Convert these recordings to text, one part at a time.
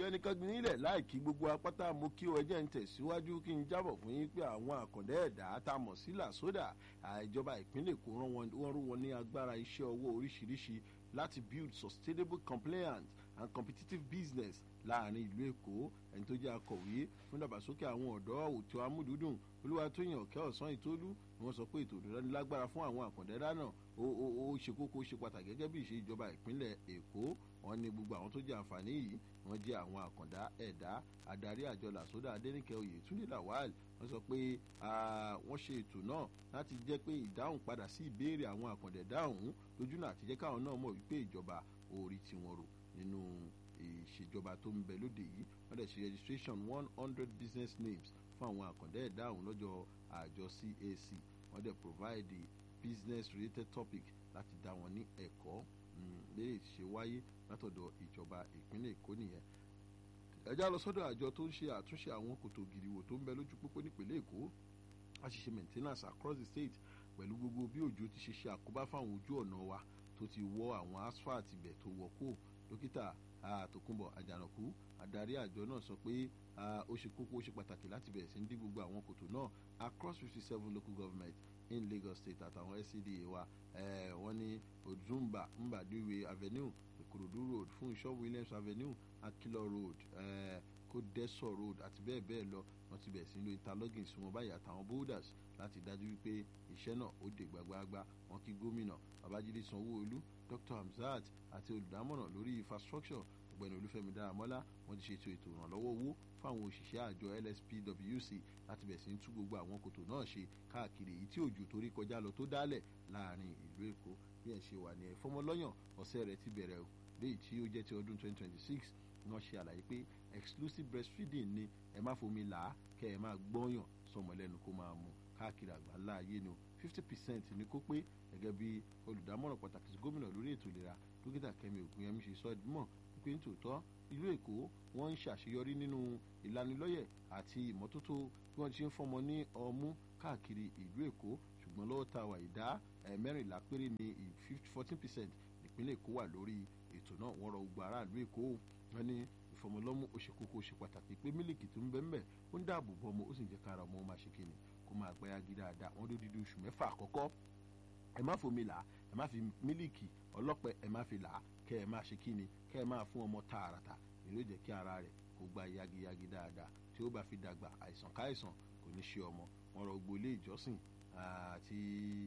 ẹnìkan nílẹ̀ láìkí gbogbo apáta mo kí o ẹjẹ́ ń tẹ̀síwájú kí n jábọ̀ fún yín pé àwọn àkàndá ẹ̀dá tá a mọ̀ sí làsódà ìjọba ìpínlẹ̀ èkó wọ́n rú wọn ní agbára iṣẹ́ ọwọ́ oríṣiríṣi láti build sustainable compliant and competitive business láàrin ìlú èkó ẹni tó jẹ́ akọ̀wé fún dàgbàsókè àwọn ọ̀dọ́ òtò amúdúdùn olúwatóyìn ọ̀kẹ́ ọ̀sán ìtólú ni wọ́n sọ pé ètò ìdánillágbára fún àwọn àkàndẹ́dá náà ó ṣe kókó ṣe pàtàkì gẹ́gẹ́ bí ìṣe ìjọba ìpínlẹ̀ èkó wọn ní gbogbo àwọn tó jẹ àǹfààní yìí wọn jẹ àwọn àkàndá ẹ̀dá adarí àjọ làsódà adẹnìkẹ oyètúndé lawal wọn sọ pé wọn ṣe ètò náà láti jẹ pé ìdáhùn padà sí ìbéèrè àwọn àkàndẹ̀dá ọ̀hún lójúnà àti jẹ́ káwọn náà mọ̀ wípé ìjọba orí tiwọn rò nínú ìṣèjọba tó ń bẹ lóde yìí wọ́n dẹ̀ ṣe registration one hundred business names fún àwọn àkàndá ẹ̀dá ọ̀hún lọ́jọ́ àjọ cac wọ́n dẹ̀ provide business related topic láti dá wọn ní ẹ̀kọ́ lè ṣe wáyé látọ̀dọ̀ ìjọba ìpínlẹ̀ èkó nìyẹn ẹjá lọ sọ́dọ̀ àjọ tó ń ṣe àtúnṣe àwọn kòtò gìrìwò tó ń bẹ lójú pópó nípínlẹ̀ èkó a sì ṣe maintenance across the state pẹ̀lú gbogbo bí òjò ti ṣe ṣe àkóbá fáwọn ojú ọ̀nà wa tó ti wọ́ àwọn asphalt ibẹ̀ tó wọ́ kó dókítà àtòkùnbọ̀ àjànàkú adarí àjọ náà sọ pé ó ṣe kókó ó ṣe pàtàkì láti bẹ̀rẹ̀ sí ní dí gbogbo àwọn kòtò náà across fifty seven local government in lagos state àtàwọn scda wa wọ́n ní ozumba mbadiwe avenue ìkòròdú road fún ìṣọ́ williams avenue akilọ road kódẹ́sọ̀ road àti bẹ́ẹ̀ bẹ́ẹ̀ lọ wọ́n ti bẹ̀rẹ̀ sí lo interlogging sí wọn báyìí àtàwọn boulders láti dájú wípé iṣẹ́ náà ó dé gbaggbagba wọn kí gómìnà babájídé sanwó-olú dr hamzat àti olùdámọ̀ràn lórí infrastructure ọ̀gbẹ́ni olúfẹ́mi dáramọ́lá wọ́n ti ṣètò ètò ìrànlọ́wọ́ owó fáwọn òṣìṣẹ́ àjọ lspwc láti bẹ̀rẹ̀ sí ń tú gbogbo àwọn kòtò náà ṣe káàkiri èyí tí òjò torí kọjá lọ tó dálẹ̀ láàrin ìlú èkó bí ẹ̀ ṣe wà ní ẹ̀fọ́mọlọ́yàn ọ̀sẹ̀ rẹ̀ ti bẹ̀rẹ̀ o léyìí tí ó jẹ́ ti ọdún 2026 wọ́n ṣe àlàyé pé exclusive breastfeeding ni ẹ má fomi là á kẹ́ ẹ máa gbọ́yàn sọmọ lẹ́nu kó máa mu káàkiri àgbáńlá ayé ni o fifty percent ní kó pé gẹ́gẹ́ bí olùdámọ̀ràn pàtàkì sí gómìnà lórí ètò ìlera dókítà kẹmi ògùnyẹmí ṣe sọ ìdúmọ̀ pé nítòótọ́ ìlú èkó wọ́n ń ṣàṣeyọrí nínú ìlanilọ́yẹ̀ àti ìmọ́tótó bí wọ́n ti ń fọmọ ní ọmú káàkiri ìlú èkó ṣùgbọ́n lọ́wọ́ ta wà ìdá mẹ́rìnlá péré ní fourteen percent ìpínlẹ̀ èkó wà lórí ètò náà wọ́n rọ gbogbo aráàlú èkó wọ́n ní ìfọmọlọ́mú ó ṣe kókó ó ṣe pàtàkì pé mílíkì tó ń bẹ́ ńbẹ̀ ó ń dáàbò bọ́ ọmọ ó sì ń jẹ́ kára ọmọ ó máa ṣe kíni kó máa gbẹ́ yagi dáadáa wọ́n ló dídí oṣù mẹ́fà àkọ́kọ́ ẹ má fomi là ẹ má fi mílíkì ọlọ́pẹ ẹ má fi là kẹ ẹ má ṣe kíni kẹ ẹ má fún ọmọ tààràtà èló jẹ́ kí ara rẹ̀ kó gba yagiyagi dáadáa tí ó bá fi dàgbà àìsàn káìsàn kò ní ṣe ọmọ wọn rọ gbogbo ilé ìjọsìn àti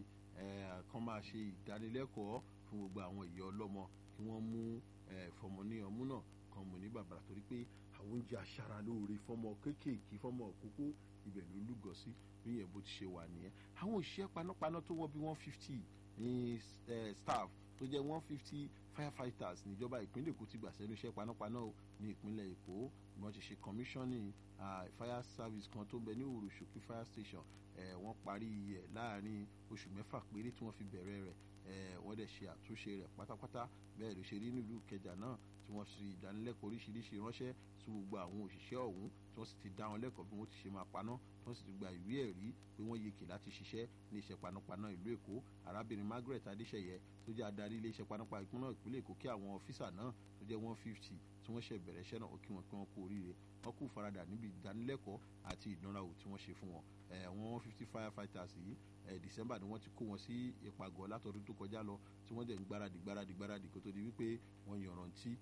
kán máa ṣe ìdánilẹ́kọ̀ọ́ fún gbogbo àwọn ìyá ọlọ́mọ kí wọ́n mú fọmọ ní ọmú náà kan mọ̀ ní bàbàrà torí pé àwọn oúnjẹ aṣara lóore fọmọ kéékèèké fọmọ òkókó ibẹ̀ ló lúgọ sí bí yẹn bó ti ṣe wà nìyẹn àwọn òṣìṣẹ́ panápaná tó wọ́ bí one fifty ní staff tó jẹ́ one fifty firefighters níjọba ìpínlẹ̀ èkó ti gbà sẹ́nu iṣẹ́ panápaná ní ìpínlẹ̀ èkó ni wọ́n ti ṣe commissioning fire service kan tó ń bẹ ní òrùṣòkè fire station wọ́n parí ẹ̀ láàrin oṣù mẹ́fà péré tí wọ́n fi bẹ̀rẹ̀ rẹ̀ wọ́n dẹ̀ ṣe àtúnṣe rẹ̀ pátápátá bẹ́ẹ̀ ló ṣe rí nílùú kẹjà náà tí wọ́n fi ìdánilẹ́kọ̀ọ́ oríṣiríṣi ránṣẹ́ sí gbogbo àwọn òṣìṣẹ́ ọ̀hún tí wọ́n sì ti dá wọn lẹ́kọ̀ọ́ bí wọ́n ti ṣe máa paná tí wọ́n sì ti gba ìwé ẹ̀rí pé wọ́n yeke láti ṣiṣẹ́ ní iṣẹ́ panápaná ìlú èkó arábìnrin margaret adéṣeyẹ tó jẹ́ adarí ilé iṣẹ́ panápaná ìpínlẹ̀ ìpínlẹ̀ èkó kí àwọn ọ́fíìsà náà tó jẹ́ one fifty tí wọ́n ṣe bẹ̀rẹ̀ iṣẹ́ náà ó kí wọn pé wọ́n kú oríire wọ́n kú faradà níbi ìdánilẹ́kọ̀ọ́ àti ìdánrawò tí wọ́n ṣe fún wọn àwọn one fifty firefighters yìí december ni wọ́n ti kó wọn sí ìpàgọ́ látọdún tó kọjá lọ tí wọ́n dẹ̀ ń gbáradì gbáradì gbáradì kó tó di wípé wọ́n yọ̀ràntí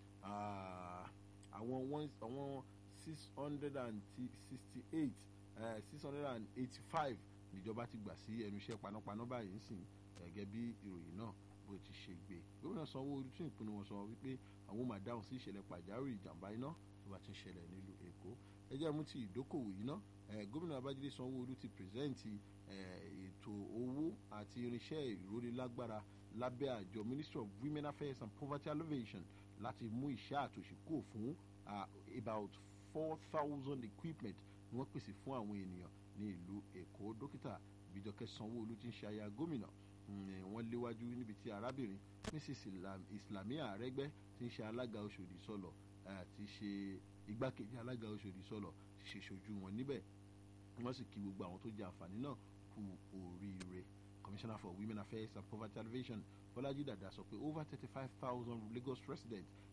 àwọn àwọn six hundred and sixty eight six hundred and eighty five níjọba ti gbà sí ẹnu iṣẹ́ panápaná báyìí ń sìn gẹ́gẹ́ bí ìròyìn náà bó ti ṣe gbé gómìnà sanwó-olu tún ìpinnu wọn sọ wípé àwọn máa dáhùn sí ìṣẹ̀lẹ̀ pàjáwìrì ìjàmbá iná tó bá ti ń ṣẹlẹ̀ nílùú èkó ẹ jẹ́ mú ti ìdókòwò yìí ná gómìnà babájídé sanwó-olu ti pírẹsẹ́ǹtì ètò owó àti irinṣẹ́ ìrónilágbára lábẹ́ àjọ ministry of women affairs and poverty alleviation láti mú iṣẹ́ àtòṣe kúrò fún about four thousand equipment ni wọ́n pèsè fún àwọn ènìyàn ní ìlú èkó dókítà bíjọkẹ́ sanwó-olu ti ń ṣe aya gómìnà wọ́n léwájú níbi tí arábìnrin mrs islamia àrẹ́gbẹ́ ti ń ṣe alága oṣòdì sọ̀lọ̀ ti ṣe igbákejì alága oṣòdì sọ̀lọ̀ ti ṣe ṣojú wọn níbẹ̀ wọ́n sì kí gbogbo àwọn tó jẹ àǹfààní náà kú oríire commissioner for women affairs and poverty alleviation bọ́lájí dàda sọ pé over thirty five thousand lagos residents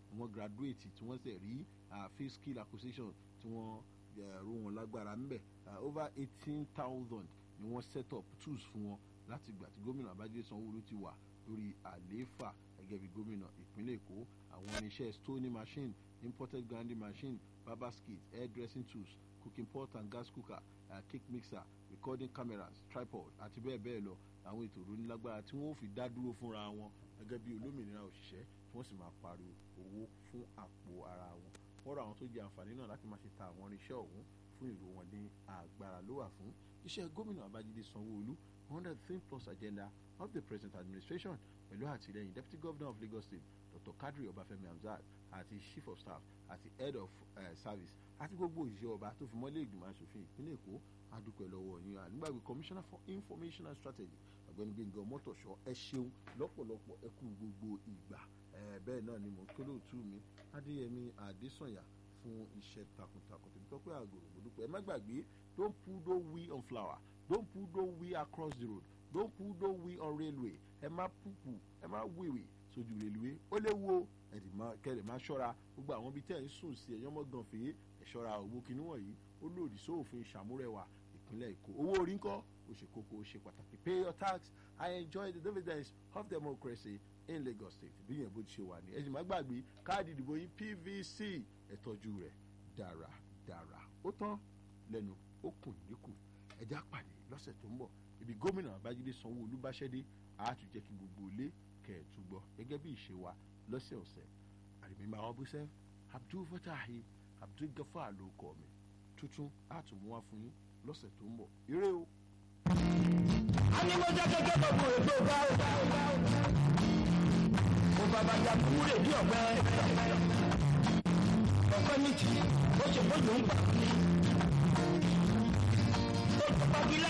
wọ́n graduate tí wọ́n sì rí field skill acquisition tí wọ́n ró wọn lágbára ńbẹ̀ over eighteen thousand ni wọ́n set up tools fún wọn láti gbà tí gómìnà Babájídé Sanwó-Olú ti wà lórí àlééfà gẹ́gẹ́ bí gómìnà ìpínlẹ̀ Èkó àwọn irinṣẹ́ stoning machine imported grinding machine barber skit hair dressing tools cooking pot and gas cooker uh, cake mixer recording cameras tripod àti bẹ́ẹ̀ bẹ́ẹ̀ lọ àwọn ètò ìrónílágbára tí wọ́n fi dá dúró fúnra wọn gẹ́gẹ́ bí olómìnira òṣìṣẹ́ tí wọ́n sì máa pariwo owó fún àpò ara wọn wọ́n rọ àwọn tó jẹ àǹfààní náà láti máa ṣe ta àwọn irinṣẹ́ ọ̀hún fún ìró wọn ní agbára ló wà fún iṣẹ́ gómìnà Babájídé Sanwó-Olú under the think plus agenda of the present administration pẹ̀lú àtìlẹ́yìn deputy governor of Lagos State Dr. Kadri Ọbáfẹ́mi Hamzat àti chief of staff àti head of uh, service àti gbogbo òṣìṣẹ́ ọba tó fi mọ́lé ìgbìmọ̀ asòfin ìpínlẹ̀ Èkó adúpẹ́ lọ́wọ́ yín ànígbàgbé commissioner for information and strategy ọ̀gbẹ́ni Gbẹ́ngàn Mọ́tòṣọ́ ẹ ṣeun lọ́pọ̀lọpọ̀ ẹ kú gbogbo ìgbà bẹ́ẹ̀ náà ni mò ń kóló òtú mi Adéyẹmí Adésànyà fún iṣẹ́ takuntakun tèmi tọ́pẹ́ àgòrò mo dúpẹ́ ẹ má gbàgbé don't put no we on flower don't put no we across the road don't put no we on railway ẹ má pùpù ẹ má wèwè sójú rélùwé ó léwu o ẹ̀dì máa kẹ́lẹ̀ máa ṣọ́ra gbogbo àwọn ibi tẹ́ ẹ̀ ń sùn sí ẹ̀yọ́ mọ́ gan fèé ẹ̀ ṣọ́ra òwò kìíní wọ̀nyí ó lòdì sóòfin ìṣàmúrẹ̀wà ìpínlẹ̀ Èkó owó orí ńkọ́ ó ṣe kókó ó ṣe pàtàkì pay your tax I enjoy the dividends of democracy in Lagos State bí yẹn bó ti ṣe wà ní ẹ̀sìn má gbàgbé káàdì ìdìbò yín PVC ẹ̀ tọ́jú rẹ̀ dáradára ó tán lẹ́nu ó kùn níkù ẹ̀já pàdé lọ́sẹ̀ tó ń bọ̀ ibi gómìnà Babájídé Sanwó-Olú bá ṣẹ́dé àátúnjẹ́ kí gbogbo ilé kẹ̀ẹ́tù gbọ́ gẹ́gẹ́ bí ìṣe wa lọ́sẹ̀ọ̀sẹ̀ àrèmímà wọn búṣẹ́ Abdul Fatahi Abdul Gafar ló kọ́ mi tuntun àtúnmú wá fún yín lọ́sẹ̀ tó ń bọ̀ ire o. a ní mo jẹ́ gẹ́gẹ́ gbogbo ètò ọba ọba ọba mo bàbá ya kúrè bí ọ̀pẹ ọ̀pẹ ní tì ó ṣe bójú ń gbà.